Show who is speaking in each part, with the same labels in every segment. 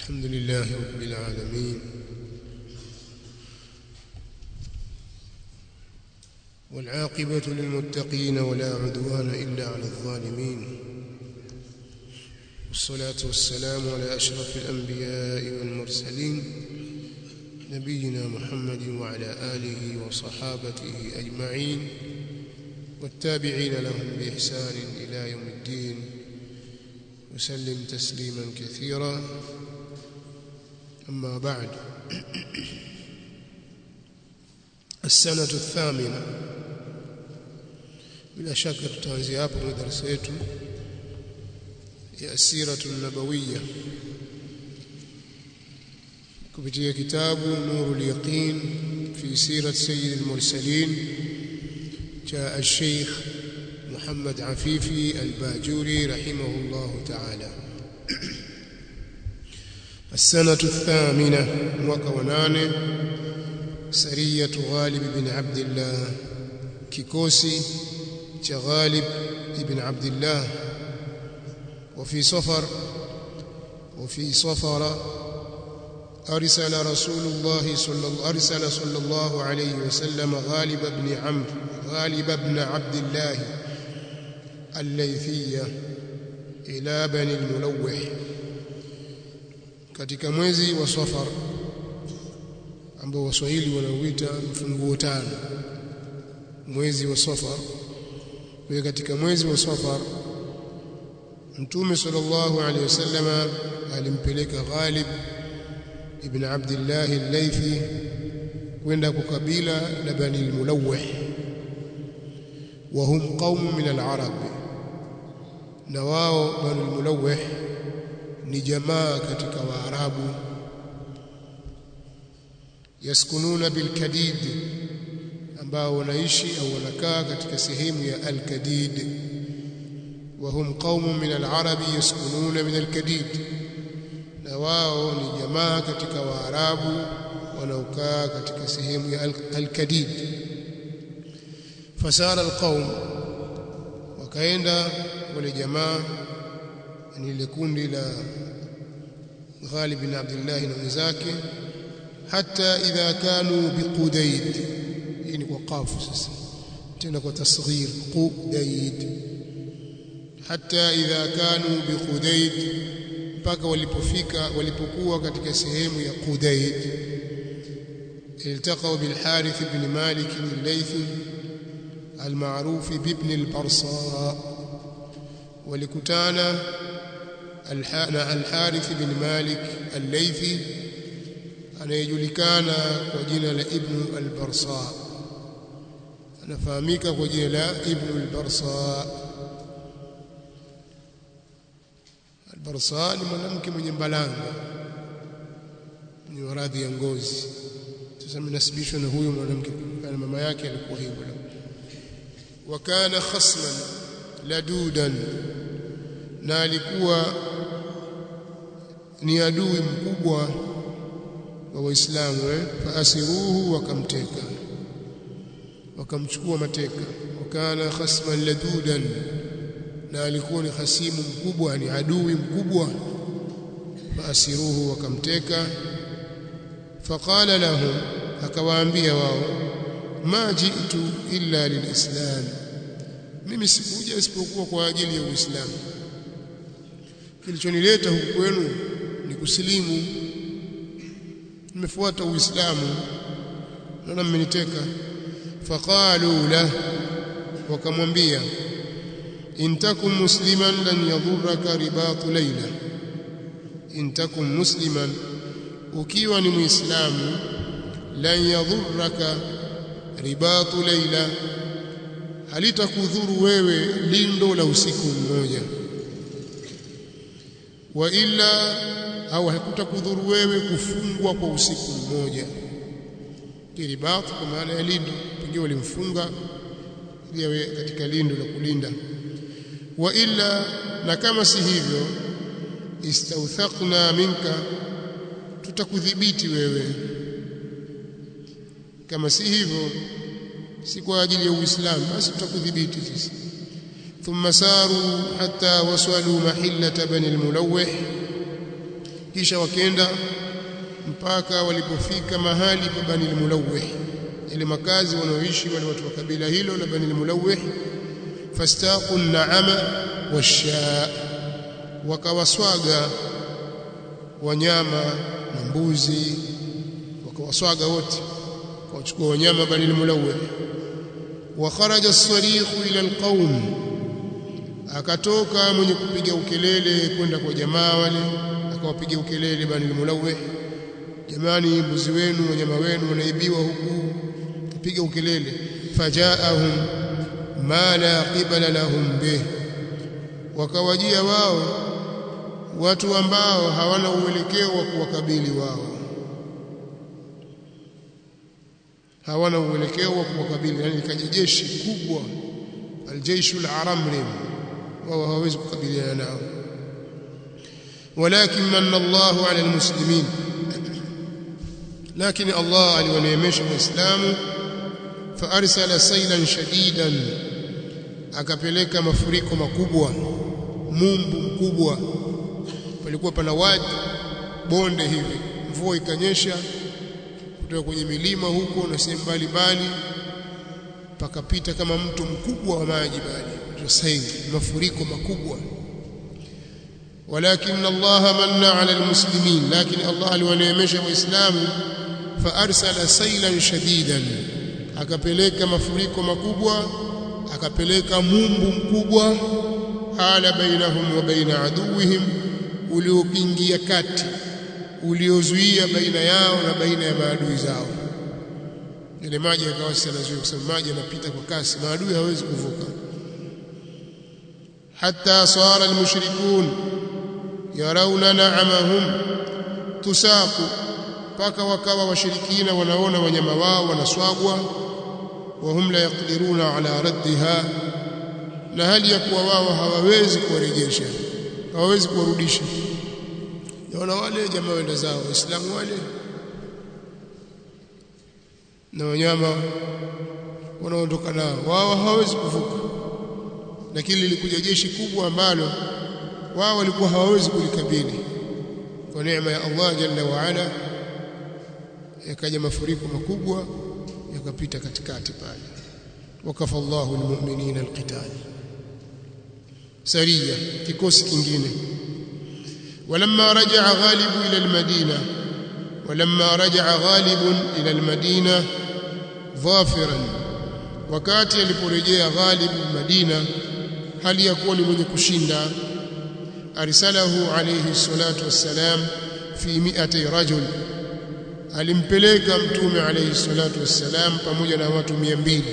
Speaker 1: الحمد لله رب العالمين والعاقبة للمتقين ولا عدوان إلا على الظالمين والصلاة والسلام على أشرف الأنبياء والمرسلين نبينا محمد وعلى آله وصحابته أجمعين والتابعين لهم بإحسان إلى يوم الدين وسلم تسليما كثيرا أما بعد السنة الثامنة bila shaka tutaanzia hapo kwenye darasa yetu ya asiratu nabawiyya kupitia kitabu nurul yaqin fi sirat sayyid al-mursalin cha al-sheikh Muhammad Afifi al-Bajuri rahimahullah ta'ala السنة الثامنة mwaka wa nane sariyatu Ghalib ibn Abdullah kikosi cha Ghalib ibn Abdullah وفي صفر وفي صفر أرسل رسول الله صلى الله أرسل صلى الله عليه وسلم غالب بن عمرو غالب بن عبد الله الليثية إلى بني الملوح katika mwezi wa Safar ambao Waswahili wanauita mfunguo tano mwezi wa Safar kwa katika mwezi wa Safar Mtume sallallahu alaihi wasallam alimpeleka Ghalib ibn Abdullah al-Laythi kwenda kwa kabila la Bani al-Mulawih wa hum qaum min al-Arab na wao Bani al-Mulawih ni jamaa katika Waarabu yaskununa bilkadid ambao wanaishi au wanakaa katika sehemu ya al-Kadid وهم قوم من العرب يسكنون من الكديد na wao ni jamaa katika waarabu wanaokaa katika sehemu ya al-kadid fasara alqaum wakaenda wale jamaa ni ile kundi la Ghalib bin Abdullah na wenzake hata idha kanu biqudayd hii ni kwa qafu sasa tena kwa tasghir qudayd hata idha kanu biqudayd mpaka walipofika walipokuwa katika sehemu ya Qudayd iltaqaw bil Harith ibn Malik al-Laythi al-ma'ruf ibn al-Barsa walikutana al-Harith ibn Malik al-Laythi anayejulikana kwa jina la Ibn al-Barsa anafahamika kwa jina la Ibn al-Barsa Barsa ni mwanamke mwenye mbalanga mwenye maradhi ya ngozi. Sasa mnasibishwa na huyo mwanamke kana mama yake alikuwa hivyo. Wa kana khasman ladudan, na alikuwa ni adui mkubwa wa Waislamu eh? Faasiruhu, wakamteka wakamchukua mateka. Wa kana khasman ladudan na alikuwa ni hasimu mkubwa ni adui mkubwa faasiruhu wakamteka faqala lahum akawaambia wao ma jitu illa lilislam mimi sikuja isipokuwa kwa ajili ya uislamu kilichonileta huku kwenu ni kusilimu nimefuata uislamu naona mmeniteka faqalu la wakamwambia in takum musliman lan yadhurraka ribatu layla in takum musliman ukiwa ni muislamu lan yadhurraka ribatu layla halitakudhuru wewe lindo la usiku mmoja wa illa au hakutakudhuru wewe kufungwa kwa usiku mmoja kiribatu kwa maana ya lindo pengine walimfunga ili katika lindo la kulinda wa illa na kama si hivyo istauthaqna minka tutakudhibiti wewe kama si hivyo si kwa ajili ya uislamu basi tutakudhibiti sisi thumma saru hatta wasalu mahillata bani almulawih kisha wakenda mpaka walipofika mahali pa Bani al-Mulawih ile makazi wanaoishi wale watu wa kabila hilo la Bani al-Mulawih fastaqu an-na'ama wash-shaa wakawaswaga wanyama na mbuzi wakawaswaga wote wakachukua wanyama Bani al-Mulawih wa kharaja as-sarikhu ila al-qaum akatoka mwenye kupiga ukelele kwenda kwa jamaa wale akawapiga ukelele Bani al-Mulawih jamani mbuzi wenu wanyama wenu wanaibiwa huku piga ukelele fajaahum ma la qibala lahum bih wakawajia wao watu ambao hawana uelekeo wa kuwakabili wao hawana uelekeo wa kuwakabili yani likaja jeshi kubwa aljeishu alaramrim wao hawawezi kukabiliana nao walakin manna Allahu ala almuslimin lakini Allah aliwaneemesha waislamu faarsala sailan shadidan akapeleka mafuriko makubwa mumbu mkubwa palikuwa pana wadi bonde hivi mvua ikanyesha kutoka kwenye milima huko na sehemu mbalimbali pakapita kama mto mkubwa wa maji bali sail mafuriko makubwa walakin Allah manna ala almuslimin lakini Allah aliwaneemesha waislamu faarsala sailan shadidan akapeleka mafuriko makubwa akapeleka mumbu mkubwa hala bainahum wa baina aduwihim uliokingia kati uliozuia baina yao na baina ya maadui zao ile maji yakawa yanazuia kwa sababu maji yanapita kwa kasi maadui hawezi kuvuka hatta sara almushrikun yarawna na'amahum tusaku mpaka wakawa washirikina wanaona wanyama wao wanaswagwa wahum la yaqdiruna ala raddiha na hali ya kuwa wao hawawezi kuwarejesha hawawezi kuwarudisha naona wale jamaa wenda zao waislamu wale na wanyama wanaondoka nao wao hawawezi kuvuka lakini lilikuja jeshi kubwa ambalo wao walikuwa hawawezi kulikabili kwa neema ya Allah jalla wa ala yakaja mafuriko makubwa yakapita katikati pale wakafa Allahu almu'minina alqital sariya kikosi kingine ولما رجع غالب إلى المدينة ولما رجع غالب إلى المدينة ظافرا wakati aliporejea Ghalib Madina hali ya kuwa ni mwenye kushinda arsalahu alayhi salatu wassalam fi mi'ati rajul alimpeleka mtume alayhi salatu wassalam pamoja na watu 200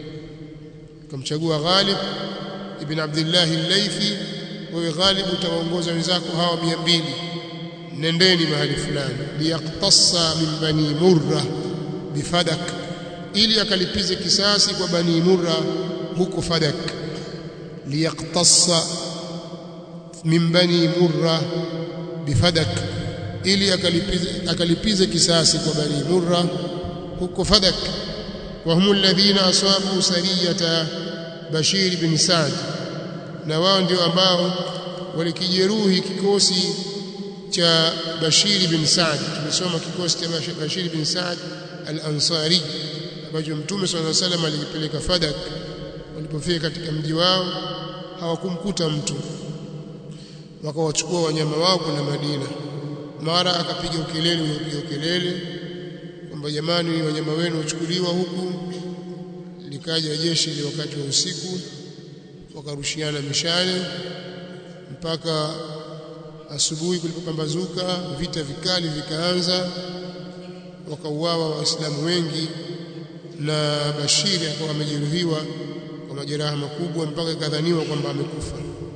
Speaker 1: kamchagua Ghalib ibn Abdullah al-Laythi wewe Ghalib utawaongoza wenzako hawa 200 nendeni mahali fulani liyaqtassa min bani murra bifadak ili akalipize kisasi kwa bani murra huko fadak liyaqtassa min bani murra bifadak ili akalipize akalipize kisasi kwa bani murra huko fadak wa hum alladhina asabu sariyata bashir bin sa'd na wao ndio ambao walikijeruhi kikosi cha Bashir bin Sa'd tumesoma kikosi cha Bashir bin Sa'd al-Ansari ambacho Mtume صلى الله عليه وسلم alikipeleka Fadak walipofika katika mji wao hawakumkuta mtu wakawachukua wanyama wao kwenda Madina mara akapiga ukelele upiga ukelele kwamba jamani wanyama wenu wachukuliwa huku likaja jeshi ile wakati wa usiku wakarushiana mishale mpaka asubuhi kulipopambazuka vita vikali vikaanza wakauawa waislamu wengi na Bashiri akawa amejeruhiwa kwa majeraha makubwa mpaka ikadhaniwa kwamba amekufa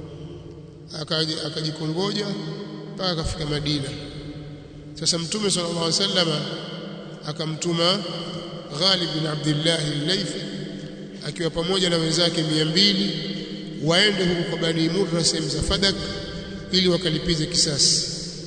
Speaker 1: akajikongoja mpaka akafika Madina sasa mtume sallallahu alaihi wasallam akamtuma Ghalib bin Abdullah al-Laythi akiwa pamoja na wenzake 200 waende huko kwa Bani Murra sehemu za Fadak ili wakalipize kisasi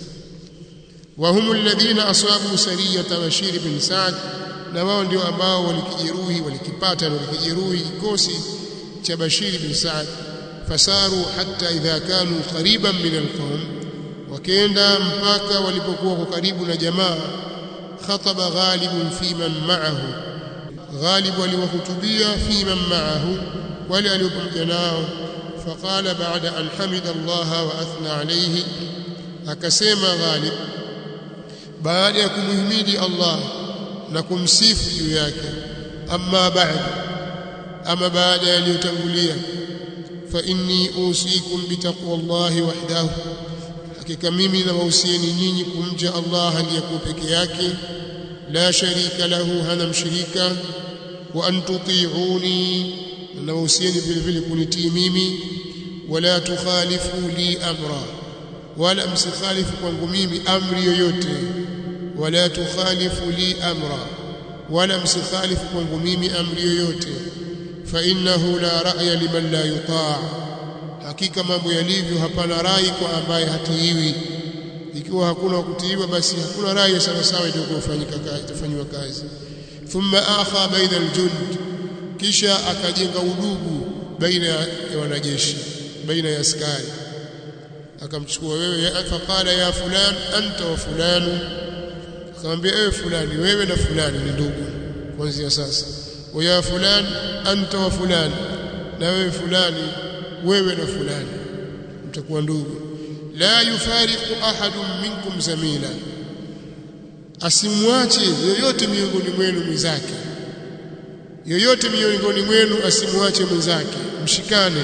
Speaker 1: wa humu alladhina asabu sariyata Bashir bin Sa'd na wao ndio ambao walikijeruhi walikipata na walikijeruhi kikosi cha Bashir bin Sa'd fasaru hatta idha kanu qariban min alqawm wakenda mpaka walipokuwa kwa karibu na jamaa khataba ghalibun fi man ma'ahu ghalib aliwahutubia fi man ma'ahu wale aliopamoja nao faqala ba'da an hamida Allah wa athna alayhi akasema ghalib baada ya kumhimidi Allah na kumsifu juu yake amma ba'd ama baada yaliyotangulia fa inni usikum bitaqwallahi wahdahu hakika mimi nawahusieni nyinyi kumcha Allah aliyekuwa peke yake la sharika lahu hana mshirika wa an tuti'uni nawahusieni vile vile kunitii mimi wala tukhalifu li amra wala msikhalifu kwangu mimi amri yoyote wala tukhalifu li amra wala msikhalifu kwangu mimi amri yoyote fa innahu la ra'ya liman la yuta' hakika mambo yalivyo hapana rai kwa ambaye hatiiwi ikiwa hakuna kutiiwa basi hakuna rai sawa sawa itakayofanyika kazi itafanywa kazi thumma akha baina aljund kisha akajenga udugu baina ya wanajeshi baina ya askari akamchukua wewe faqala ya fulan anta wa fulanu akamwambia ewe fulani wewe na fulani ni ndugu kuanzia sasa wa ya fulan anta wa fulani na wewe fulani wewe na fulani mtakuwa ndugu la yufariqu ahadun minkum zamila asimwache yoyote miongoni mwenu mwenzake yoyote miongoni mwenu asimwache mwenzake mshikane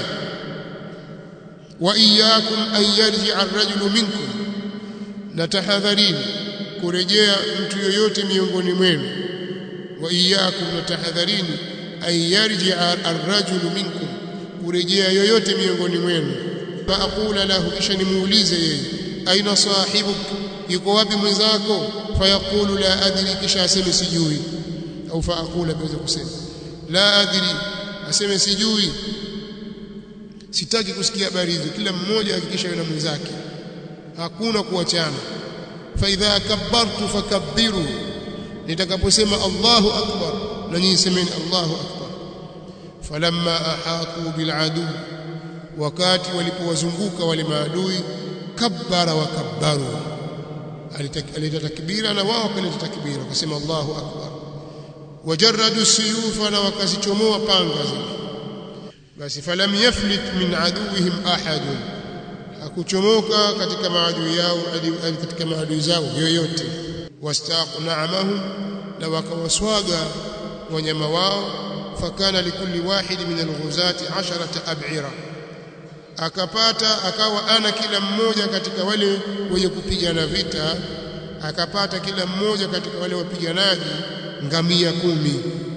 Speaker 1: wa iyyakum an yarji'a ar-rajulu minkum na tahadharini kurejea mtu yoyote miongoni mwenu wa iyyakum na tahadharini an yarji'a ar-rajulu minkum kurejea yoyote miongoni mwenu fa aqula lahu kisha nimuulize yeye aina sahibuk yuko wapi mwenzako fayaqulu la adri kisha aseme sijui au fa aqula biweza kusema la adri aseme sijui sitaki kusikia habari hizo kila mmoja hakikisha yuna mwenzake hakuna kuachana fa idha kabbartu fakabbiru nitakaposema Allahu akbar na nyinyi semeni Allahu akbar falamma ahatu biladu wakati walipowazunguka wale maadui kabbara wa kabbaru alita takbira na wao wakaleta takbira wakasema Allahu akbar wajarradu suyufa na wakazichomoa panga zile basi falam yaflit min aduwihim ahad hakuchomoka katika maadui yao katika maadui zao yoyote wastaqu na'amahum na wakawaswaga wanyama wao fakana likulli wahid min alghuzati 10 ab'ira akapata akawa ana kila mmoja katika wale wenye kupigana vita akapata kila mmoja katika wale wapiganaji ngamia kumi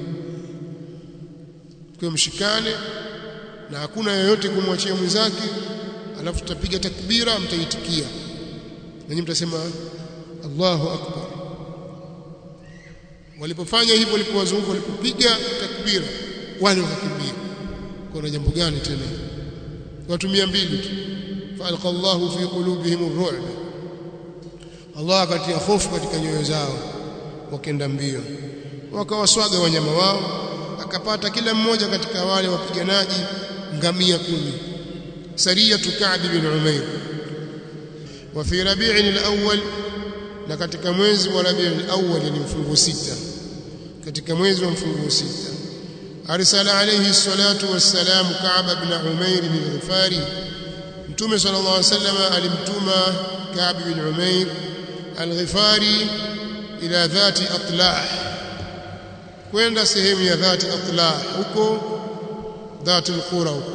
Speaker 1: kwa mshikane na hakuna yoyote kumwachia mwenzake alafu tutapiga takbira mtaitikia nanyi mtasema Allahu akbar walipofanya hivyo walipowazunguka walipopiga takbira wale wakakimbia kuna jambo gani tena watu 200 tu falqa Allahu fi qulubihim ar-ru'b Allah akatia hofu katika nyoyo zao wakenda mbio wakawaswaga wanyama wao akapata kila mmoja katika wale wapiganaji ngamia kumi sariyatu Ka'b bin Umair wa fi Rabi'in al-awwal na katika mwezi wa Rabi'in al-awwal ni mfungo sita katika mwezi wa mfungo sita arsala alayhi salatu wassalam Ka'b bin Umair al-Ghifari Mtume sallallahu alayhi wasallam alimtuma Ka'b bin Umair al-Ghifari ila dhati atlah kwenda sehemu ya dhati atlah huko dhati al-qura huko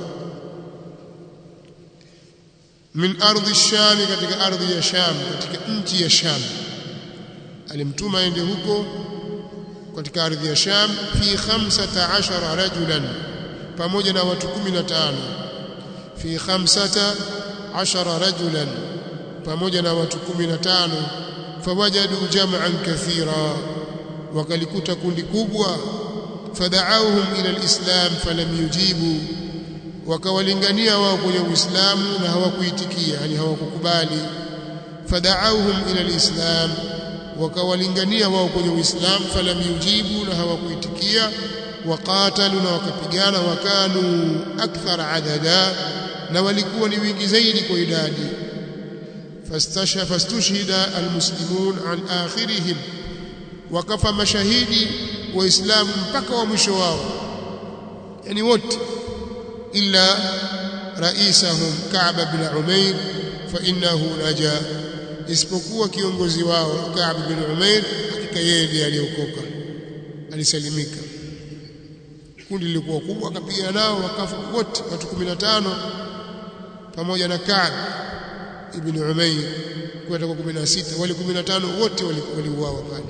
Speaker 1: min ardhi sham katika ardhi ya sham katika nchi ya sham alimtuma aende huko katika ardhi ya sham fi 15 rajulan pamoja na watu 15 fi 15 rajulan pamoja na watu 15 fawajadu jam'an kathira wakalikuta kundi kubwa fada'awhum ila alislam falam yujibu wakawalingania wao kwenye Uislamu na hawakuitikia yani hawakukubali fada'awhum ila alislam wakawalingania wao kwenye Uislamu falam yujibu na hawakuitikia waqatalu na wakapigana wakanu akthar adada na walikuwa ni wingi zaidi kwa idadi fastushhida almuslimun an akhirihim wakafa mashahidi waislamu mpaka wa mwisho wao yani wote illa raisahum Ka'b bin Umair fa innahu naja isipokuwa kiongozi wao Ka'b bin Umair hakika yeye ndiye aliokoka alisalimika kundi lilikuwa kubwa akapigana nao wakafa wote watu 15 pamoja na Ka'b ibn Umayr kwenda kwa 16 wale 15 wote waliuawa pale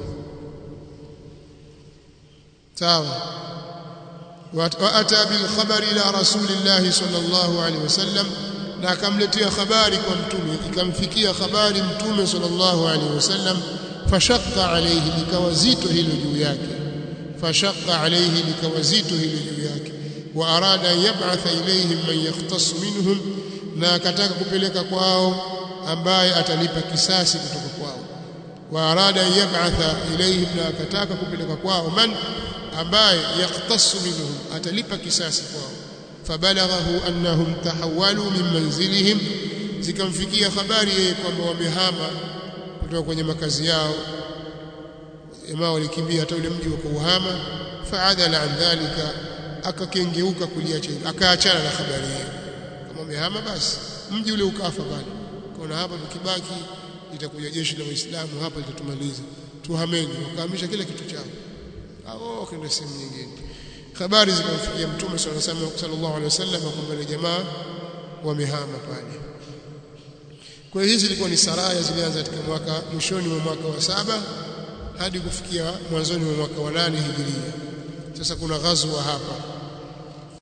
Speaker 1: sawa waata bil khabari ila rasulillah sallallahu alaihi wasallam na akamletea habari kwa mtume ikamfikia habari mtume sallallahu alaihi wasallam fashaqqa alayhi likawa zito hilo juu yake fashaqqa alayhi likawa zito hilo juu yake wa arada yab'atha ilayhim man yahtassu minhum na akataka kupeleka kwao ambaye atalipa kisasi kutoka kwao wa arada yab'atha ilayhim na akataka kupeleka kwao man ambaye yahtassu minhum atalipa kisasi kwao fabalaghahu annahum tahawalu min manzilihim zikamfikia habari yeye kwamba wamehama kutoka kwenye makazi yao jamaa walikimbia hata ule mji wakauhama faadala an dhalika akakengeuka kuliacha akaachana na habari hiyo kama wamehama basi mji ule ukafa pale kaona hapa tukibaki litakuja jeshi la waislamu hapa litatumaliza tuhameni wakahamisha kila kitu chao au wakaenda sehemu nyingine habari zikamfikia mtume sallallahu alaihi wasallam kwamba ile jamaa wamehama pale kwa hiyo hizi zilikuwa ni saraya zilianza katika mwaka mwishoni mwa mwaka wa saba hadi kufikia mwanzoni mwa mwaka wa nane hijiria sasa kuna ghazwa hapa